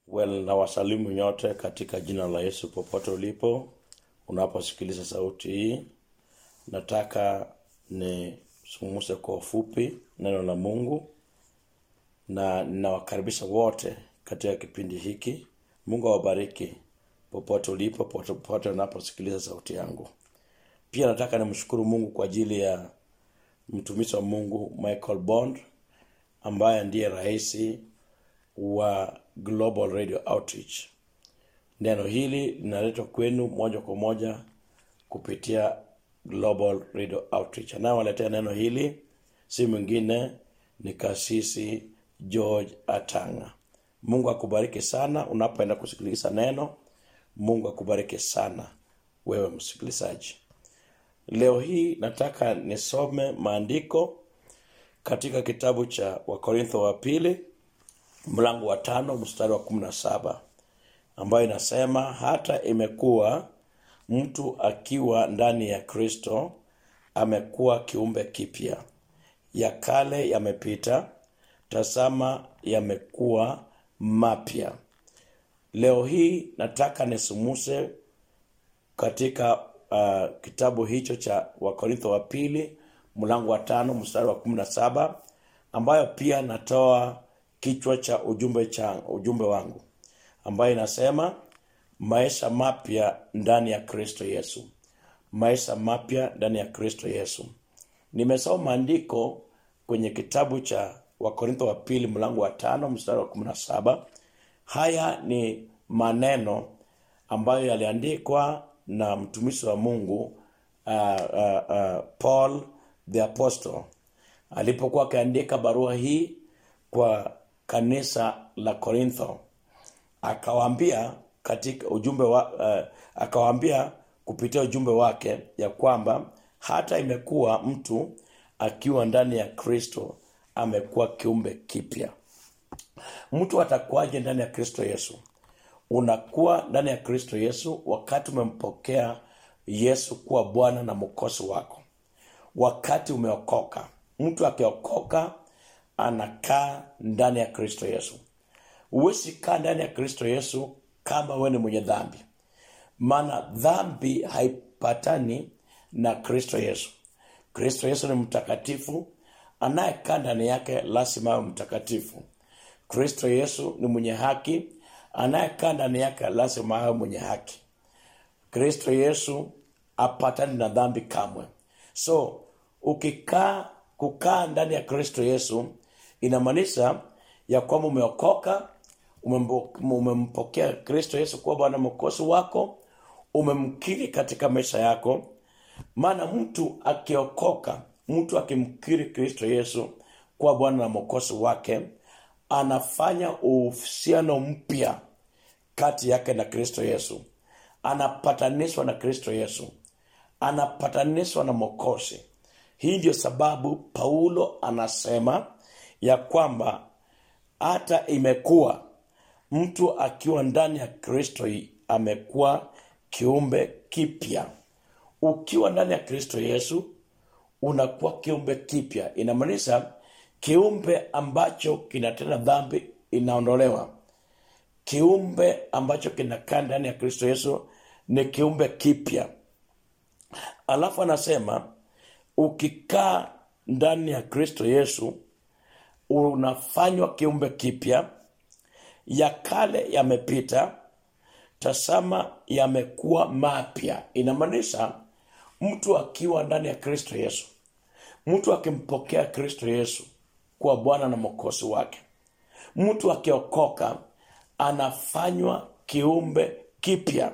Well, na wasalimu nyote katika jina la Yesu popote ulipo unaposikiliza sauti hii. Nataka nisungumze kwa ufupi neno la Mungu na ninawakaribisha wote katika kipindi hiki. Mungu awabariki popote ulipo, popote unaposikiliza sauti yangu. Pia nataka nimshukuru Mungu kwa ajili ya mtumishi wa Mungu Michael Bond ambaye ndiye rais wa Global Radio Outreach. Neno hili linaletwa kwenu moja kwa moja kupitia Global Radio Outreach. Anayewaletea neno hili si mwingine ni kasisi George Atanga. Mungu akubariki sana unapoenda kusikiliza neno. Mungu akubariki sana wewe msikilizaji. Leo hii nataka nisome maandiko katika kitabu cha Wakorintho wa pili mlango wa tano mstari wa kumi na saba ambayo inasema hata imekuwa mtu akiwa ndani ya Kristo amekuwa kiumbe kipya, ya kale yamepita, tazama yamekuwa mapya. Leo hii nataka nisumuse katika uh, kitabu hicho cha Wakorintho wa pili mlango wa tano mstari wa kumi na saba ambayo pia natoa kichwa cha ujumbe cha ujumbe wangu ambayo inasema maisha mapya ndani ya Kristo Yesu. Maisha mapya ndani ya Kristo Yesu. Nimesoma maandiko kwenye kitabu cha Wakorintho wa pili mlango wa tano mstari wa kumi na saba. Haya ni maneno ambayo yaliandikwa na mtumishi wa Mungu uh, uh, uh, Paul the Apostle alipokuwa akiandika barua hii kwa kanisa la Korintho akawaambia katika ujumbe wa uh, akawaambia kupitia ujumbe wake ya kwamba hata imekuwa mtu akiwa ndani ya Kristo amekuwa kiumbe kipya. Mtu atakuwaje ndani ya Kristo Yesu? Unakuwa ndani ya Kristo Yesu wakati umempokea Yesu kuwa Bwana na mwokozi wako, wakati umeokoka. Mtu akiokoka anakaa ndani ya Kristo Yesu. Huwezi kaa ndani ya Kristo Yesu kama wewe ni mwenye dhambi, maana dhambi haipatani na Kristo Yesu. Kristo Yesu ni mtakatifu, anayekaa ndani yake lazima awe mtakatifu. Kristo Yesu ni mwenye haki, anayekaa ndani yake lazima awe mwenye haki. Kristo Yesu apatani na dhambi kamwe. So ukikaa kukaa ndani ya Kristo Yesu inamaanisha ya kwamba umeokoka, umembo- umempokea Kristo Yesu kuwa Bwana mwokozi wako, umemkiri katika maisha yako. Maana mtu akiokoka, mtu akimkiri Kristo Yesu kuwa Bwana na mwokozi wake, anafanya uhusiano mpya kati yake na Kristo Yesu, anapatanishwa na Kristo Yesu, anapatanishwa na mwokozi. Hii ndio sababu Paulo anasema ya kwamba hata imekuwa mtu akiwa ndani ya Kristo amekuwa kiumbe kipya. Ukiwa ndani ya Kristo Yesu unakuwa kiumbe kipya, inamaanisha kiumbe ambacho kinatenda dhambi inaondolewa. Kiumbe ambacho kinakaa ndani ya Kristo Yesu ni kiumbe kipya. Alafu anasema ukikaa ndani ya Kristo Yesu unafanywa kiumbe kipya, ya kale yamepita, tazama yamekuwa mapya. Inamaanisha mtu akiwa ndani ya Kristo Yesu, mtu akimpokea Kristo Yesu kuwa Bwana na mwokozi wake, mtu akiokoka anafanywa kiumbe kipya,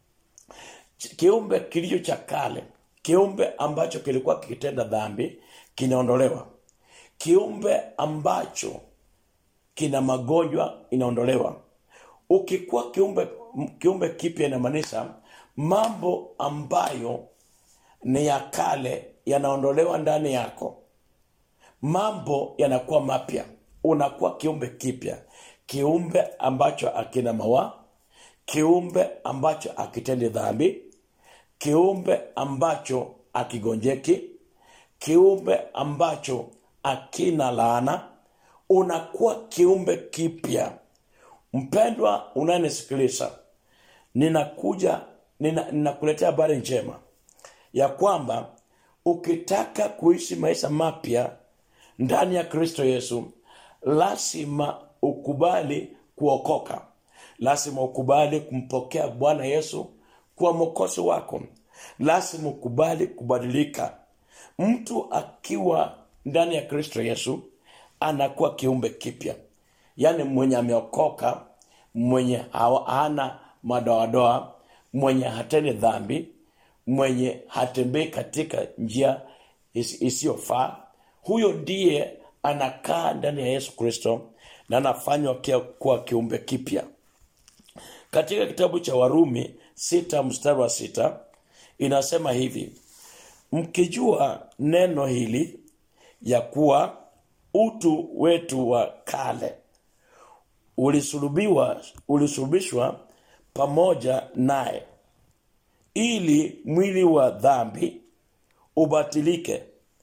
kiumbe kilicho cha kale, kiumbe ambacho kilikuwa kikitenda dhambi kinaondolewa kiumbe ambacho kina magonjwa inaondolewa. Ukikuwa kiumbe kiumbe kipya, inamaanisha mambo ambayo ni ya kale yanaondolewa ndani yako, mambo yanakuwa mapya, unakuwa kiumbe kipya, kiumbe ambacho akina mawa, kiumbe ambacho akitendi dhambi, kiumbe ambacho akigonjeki, kiumbe ambacho akina laana, unakuwa kiumbe kipya. mpendwa unayenisikiliza ninakuja nina- ninakuletea habari njema ya kwamba ukitaka kuishi maisha mapya ndani ya kristo yesu lazima ukubali kuokoka lazima ukubali kumpokea bwana yesu kuwa mwokozi wako lazima ukubali kubadilika mtu akiwa ndani ya kristo yesu anakuwa kiumbe kipya yaani mwenye ameokoka mwenye hawa- hana madoadoa mwenye hatendi dhambi mwenye hatembei katika njia is- isiyofaa huyo ndiye anakaa ndani ya yesu kristo na anafanywa kia- kuwa kiumbe kipya katika kitabu cha warumi sita mstari wa sita inasema hivi mkijua neno hili ya kuwa utu wetu wa kale ulisulubiwa ulisulubishwa pamoja naye ili mwili wa dhambi ubatilike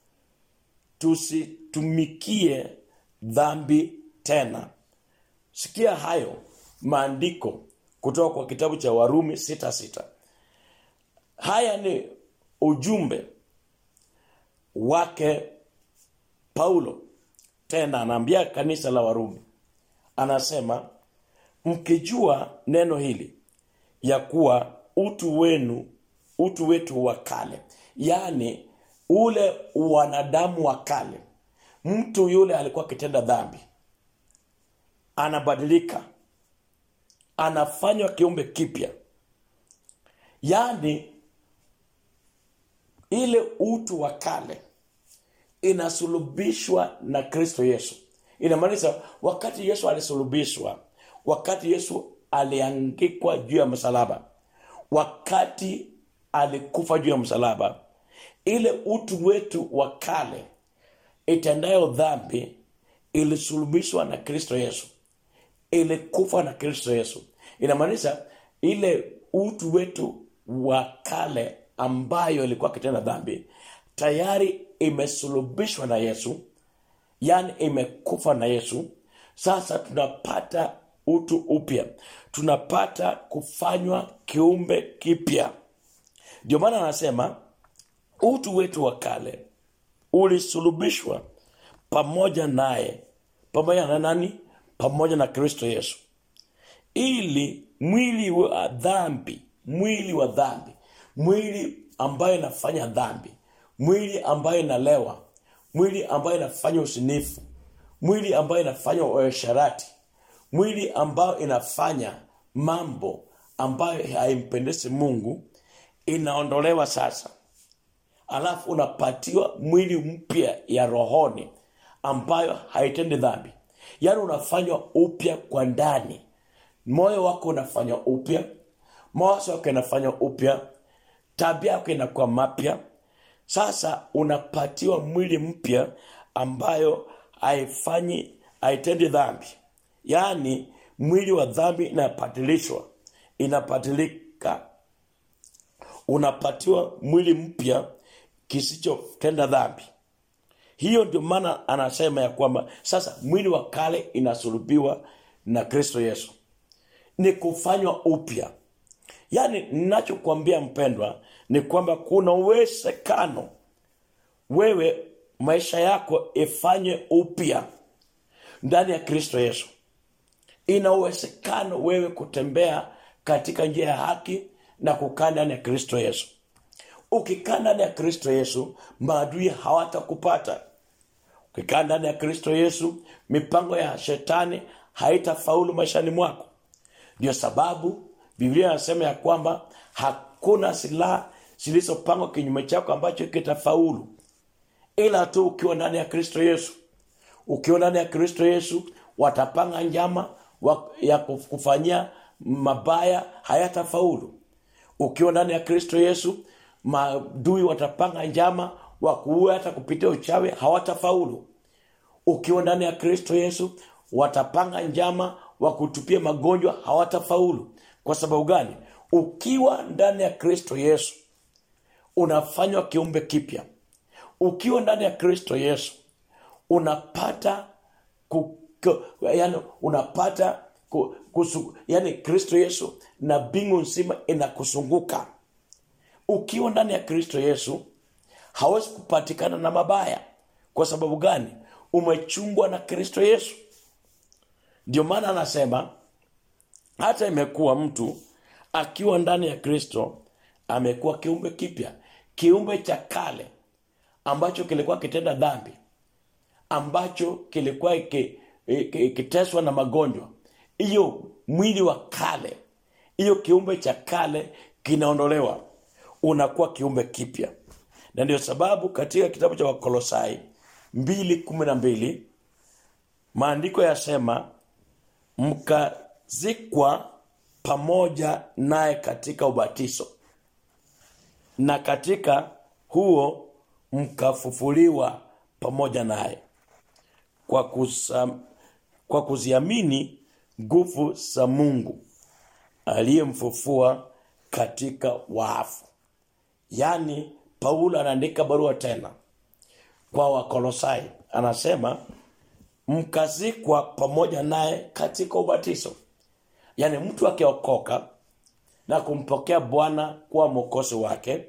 tusitumikie dhambi tena sikia hayo maandiko kutoka kwa kitabu cha warumi sita sita haya ni ujumbe wake paulo tena anaambia kanisa la warumi anasema mkijua neno hili ya kuwa utu wenu utu wetu wa kale yaani ule wanadamu wa kale mtu yule alikuwa akitenda dhambi anabadilika anafanywa kiumbe kipya yaani ile utu wa kale inasulubishwa na kristo yesu inamaanisha wakati yesu alisulubishwa wakati yesu aliangikwa juu ya msalaba wakati alikufa juu ya msalaba ile utu wetu wa kale itendayo dhambi ilisulubishwa na kristo yesu ilikufa na kristo yesu inamaanisha ile utu wetu wa kale ambayo ilikuwa kitenda dhambi tayari imesulubishwa na yesu yani imekufa na yesu sasa tunapata utu upya tunapata kufanywa kiumbe kipya ndio maana anasema utu wetu wa kale ulisulubishwa pamoja naye pamoja na nani pamoja na kristo yesu ili mwili wa dhambi mwili wa dhambi mwili ambayo inafanya dhambi mwili ambayo inalewa mwili ambayo inafanya usinifu mwili ambayo inafanya uasharati mwili ambayo inafanya mambo ambayo haimpendezi mungu inaondolewa sasa alafu unapatiwa mwili mpya ya rohoni ambayo haitendi dhambi yaani unafanywa upya kwa ndani moyo wako unafanywa upya mawazo yako inafanywa upya tabia yako inakuwa mapya sasa unapatiwa mwili mpya ambayo haifanyi haitendi dhambi yaani mwili wa dhambi inapatilishwa inapatilika unapatiwa mwili mpya kisichotenda dhambi hiyo ndio maana anasema ya kwamba sasa mwili wa kale inasulubiwa na kristo yesu ni kufanywa upya yaani ninachokuambia mpendwa ni kwamba kuna uwezekano wewe maisha yako ifanywe upya ndani ya kristo yesu ina uwezekano wewe kutembea katika njia ya haki na kukaa ndani ya kristo yesu ukikaa ndani ya kristo yesu maadui hawatakupata ukikaa ndani ya kristo yesu mipango ya shetani haitafaulu maishani mwako ndio sababu biblia inasema ya kwamba hakuna silaha zilizopangwa kinyume chako ambacho kitafaulu ila tu ukiwa ndani ya kristo yesu ukiwa ndani ya kristo yesu watapanga njama wa- ya kufanyia mabaya hayatafaulu ukiwa ndani ya kristo yesu madui watapanga njama wakuue hata kupitia uchawi hawatafaulu ukiwa ndani ya kristo yesu watapanga njama wakutupia magonjwa hawatafaulu kwa sababu gani ukiwa ndani ya kristo yesu unafanywa kiumbe kipya ukiwa ndani ya kristo yesu unapata ku, ku, yani unapata ku, kusu, yani kristo yesu na mbingu nzima inakusunguka ukiwa ndani ya kristo yesu hawezi kupatikana na mabaya kwa sababu gani umechungwa na kristo yesu ndio maana anasema hata imekuwa mtu akiwa ndani ya kristo amekuwa kiumbe kipya kiumbe cha kale ambacho kilikuwa kitenda dhambi ambacho kilikuwa iki- iki- ikiteswa na magonjwa hiyo mwili wa kale hiyo kiumbe cha kale kinaondolewa unakuwa kiumbe kipya na ndio sababu katika kitabu cha wakolosai mbili kumi na mbili maandiko yasema mkazikwa pamoja naye katika ubatizo na katika huo mkafufuliwa pamoja naye kwa, kusa, kwa kuziamini nguvu za mungu aliyemfufua katika waafu yaani paulo anaandika barua tena kwa wakolosai anasema mkazikwa pamoja naye katika ubatizo yaani mtu akiokoka na kumpokea bwana kuwa mwokozi wake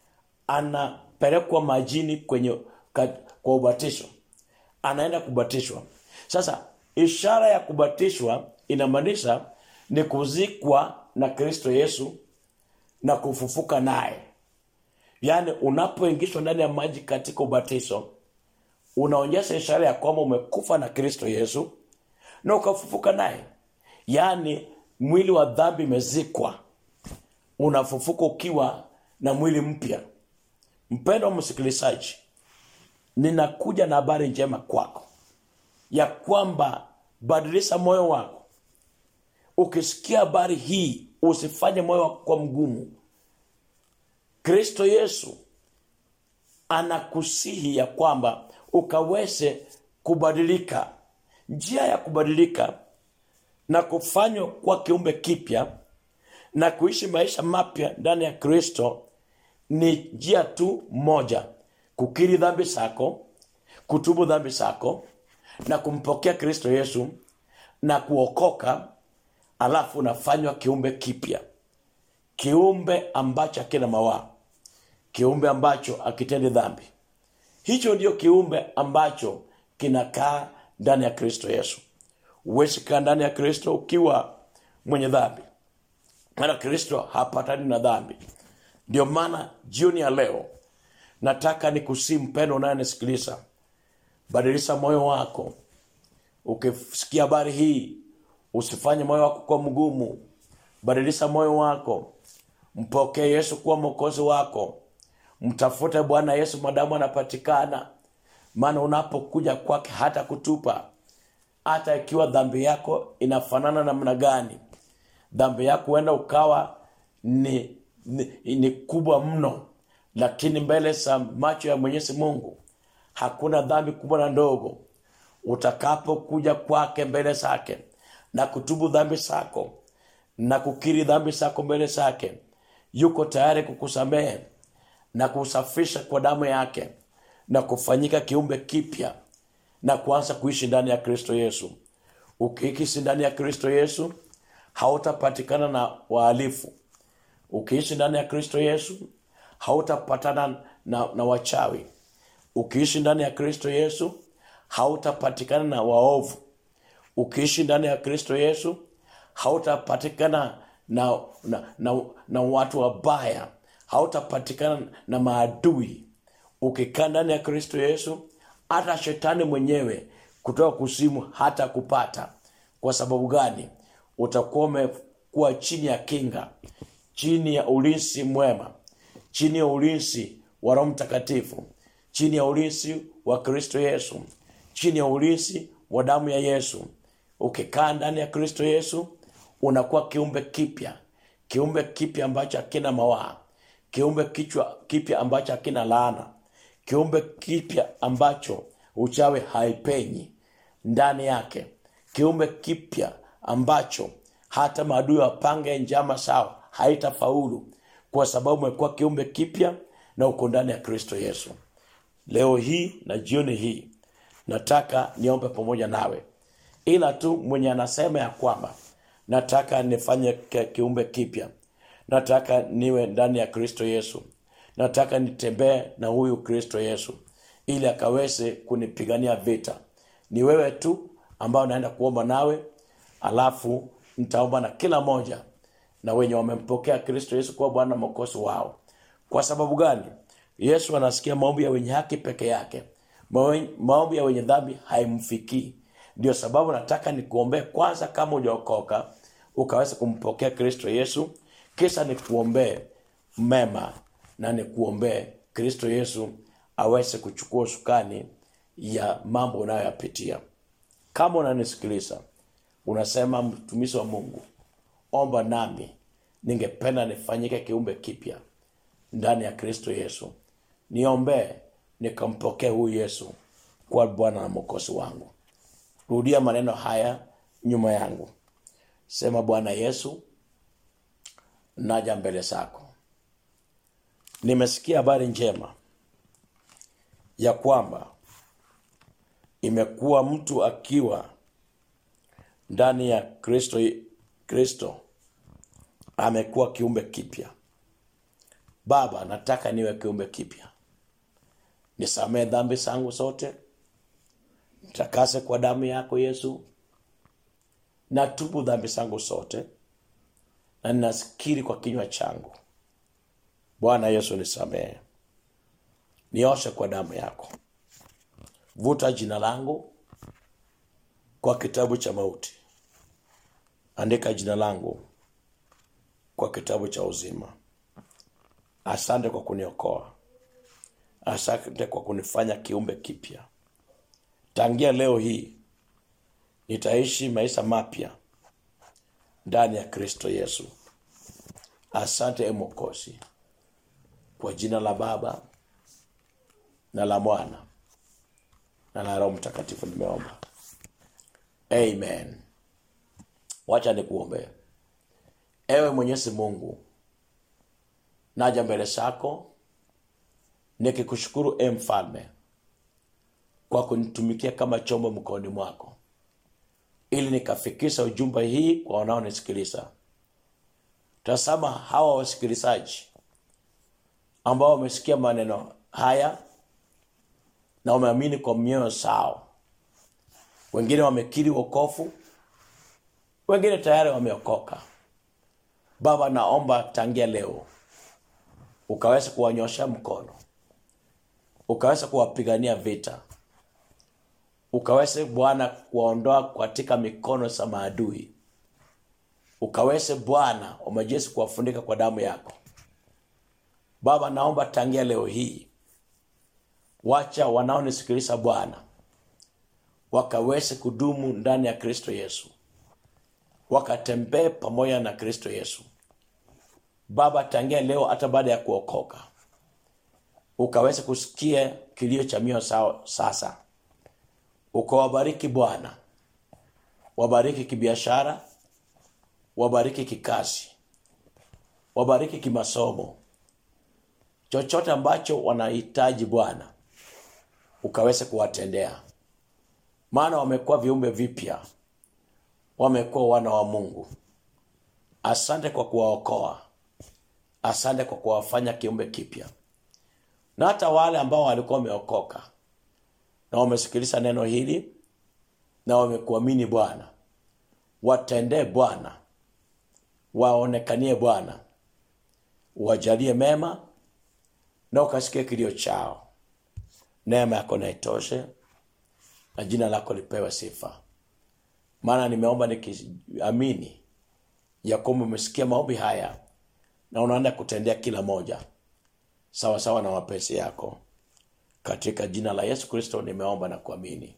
anapelekwa majini kwenye ka, kwa ubatizo anaenda kubatishwa sasa ishara ya kubatishwa inamaanisha ni kuzikwa na kristo yesu na kufufuka naye yaani unapoingishwa ndani ya maji katika ubatizo unaonyesha ishara ya kwamba umekufa na kristo yesu na ukafufuka naye yaani mwili wa dhambi imezikwa unafufuka ukiwa na mwili mpya mpendo wa msikilizaji ninakuja na habari njema kwako ya kwamba badilisha moyo wako ukisikia habari hii usifanye moyo wako kwa mgumu kristo yesu anakusihi ya kwamba ukaweze kubadilika njia ya kubadilika na kufanywa kuwa kiumbe kipya na kuishi maisha mapya ndani ya kristo ni njia tu moja kukiri dhambi zako kutubu dhambi zako na kumpokea kristo yesu na kuokoka alafu unafanywa kiumbe kipya kiumbe ambacho akina mawaa kiumbe ambacho akitendi dhambi hicho ndio kiumbe ambacho kinakaa ndani ya kristo yesu huwezi kaa ndani ya kristo ukiwa mwenye dhambi maana kristo hapatani na dhambi ndio maana jioni ya leo nataka ni kusii mpendo unayenisikiliza badilisha moyo wako ukisikia habari hii usifanye moyo wako kwa mgumu badilisha moyo wako mpokee yesu kuwa mwokozi wako mtafute bwana yesu madamu anapatikana maana unapokuja kwake hata kutupa hata ikiwa dhambi yako inafanana namna gani dhambi yako huenda ukawa ni, ni, ni kubwa mno lakini mbele za macho ya mwenyezi mungu hakuna dhambi kubwa na ndogo utakapokuja kwake mbele zake na kutubu dhambi zako na kukiri dhambi zako mbele zake yuko tayari kukusamehe na kusafisha kwa damu yake na kufanyika kiumbe kipya na kuanza kuishi ndani ya kristo yesu ukiishi ndani ya kristo yesu hautapatikana na wahalifu ukiishi ndani ya kristo yesu hautapatana na, na wachawi ukiishi ndani ya kristo yesu hautapatikana na waovu ukiishi ndani ya kristo yesu hautapatikana na, na, na, na watu wabaya hautapatikana na maadui ukikaa ndani ya kristo yesu hata shetani mwenyewe kutoka kusimu hata kupata kwa sababu gani utakuwa umekuwa chini ya kinga chini ya ulinzi mwema chini ya ulinzi wa roho mtakatifu chini ya ulinzi wa kristo yesu chini ya ulinzi wa damu ya yesu ukikaa ndani ya kristo yesu unakuwa kiumbe kipya kiumbe kipya ambacho hakina mawaa kiumbe kichwa kipya ambacho hakina laana kiumbe kipya ambacho uchawi haipenyi ndani yake kiumbe kipya ambacho hata maadui wapange njama sawa haitafaulu kwa sababu umekuwa kiumbe kipya na uko ndani ya kristo yesu leo hii na jioni hii nataka niombe pamoja nawe ila tu mwenye anasema ya kwamba nataka nifanye ki- kiumbe kipya nataka niwe ndani ya kristo yesu nataka nitembee na huyu kristo yesu ili akaweze kunipigania vita ni wewe tu ambao naenda kuomba nawe alafu nitaomba na kila moja na wenye wamempokea kristo yesu kuwa bwana na mwokozi wao kwa sababu gani yesu anasikia maombi ya wenye haki peke yake Mawe- maombi ya wenye dhambi haimfikii ndio sababu nataka nikuombee kwanza kama ujaokoka ukaweza kumpokea kristo yesu kisha nikuombee mema na nikuombee kristo yesu aweze kuchukua usukani ya mambo unayoyapitia kama unanisikiliza unasema mtumishi wa mungu omba nami ningependa nifanyike kiumbe kipya ndani ya kristo yesu niombee nikampokee huyu yesu kuwa bwana na mwokozi wangu rudia maneno haya nyuma yangu sema bwana yesu naja mbele zako nimesikia habari njema ya kwamba imekuwa mtu akiwa ndani ya kristo kristo amekuwa kiumbe kipya baba nataka niwe kiumbe kipya nisamee dhambi zangu zote nitakase kwa damu yako yesu natubu dhambi zangu zote na ninasikiri kwa kinywa changu bwana yesu nisamehe nioshe kwa damu yako vuta jina langu kwa kitabu cha mauti andika jina langu kwa kitabu cha uzima asante kwa kuniokoa asante kwa kunifanya kiumbe kipya tangia leo hii nitaishi maisha mapya ndani ya kristo yesu asante e mokosi kwa jina la baba na la mwana na la roho mtakatifu nimeomba amen wacha nikuombee ewe mwenyezi mungu naja mbele zako nikikushukuru e mfalme kwa kunitumikia kama chombo mkononi mwako ili nikafikisha ujumbe hii kwa wanaonisikiliza tazama hawa wasikilizaji ambao wamesikia maneno haya na wameamini kwa mioyo zao wengine wamekiri wokofu wengine tayari wameokoka baba naomba tangia leo ukaweza kuwanyosha mkono ukaweza kuwapigania vita ukaweze bwana kuwaondoa katika mikono za maadui ukaweze bwana wa majeshi kuwafunika kwa damu yako baba naomba tangia leo hii wacha wanaonisikiliza bwana wakaweze kudumu ndani ya kristo yesu wakatembee pamoja na kristo yesu baba tangia leo hata baada ya kuokoka ukaweze kusikia kilio cha mio sao sasa ukawabariki bwana wabariki kibiashara wabariki kikazi wabariki kimasomo chochote ambacho wanahitaji bwana ukaweze kuwatendea maana wamekuwa viumbe vipya wamekuwa wana wa mungu asante kwa kuwaokoa asante kwa kuwafanya kiumbe kipya na hata wale ambao walikuwa wameokoka na wamesikiliza neno hili na wamekuamini bwana watendee bwana waonekanie bwana wajalie mema na ukasikie kilio chao neema yako na itoshe na jina lako lipewe sifa maana nimeomba nikiamini ya kwamba umesikia maombi haya na unaenda kutendea kila moja sawa sawa na mapenzi yako katika jina la yesu kristo nimeomba na kuamini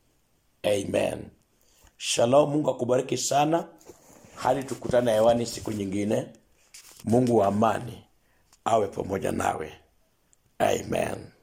amen shalom mungu akubariki sana hadi tukutane hewani siku nyingine mungu wa amani awe pamoja nawe amen